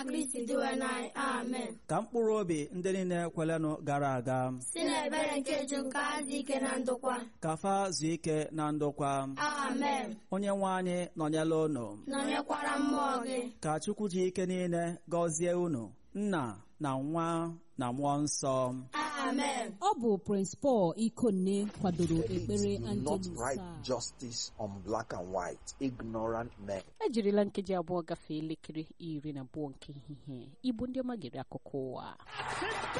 Kristi dịwe n'anyị amen ka mkpụrụ obi ndị niile kwelenụ gara aga si n'ebere nke ju nke azụ ike na ndokwa ka fa zuo ike na ndokwa amen onye nwe anyị nọnyela unu nọnyekwara mmụọ gị ka chukwu ji ike niile gọzie unu nna na nwa na mmụọ nsọ amen ọ bụ Prince Paul Ikonne kwadoro ekpere do not Angelus write a justice on black and white. Ignorant men. ejirila nkeji abụọ gafee elekere iri na abụọ nke ehihie igbo ndị ọma gere akụkọ ụwa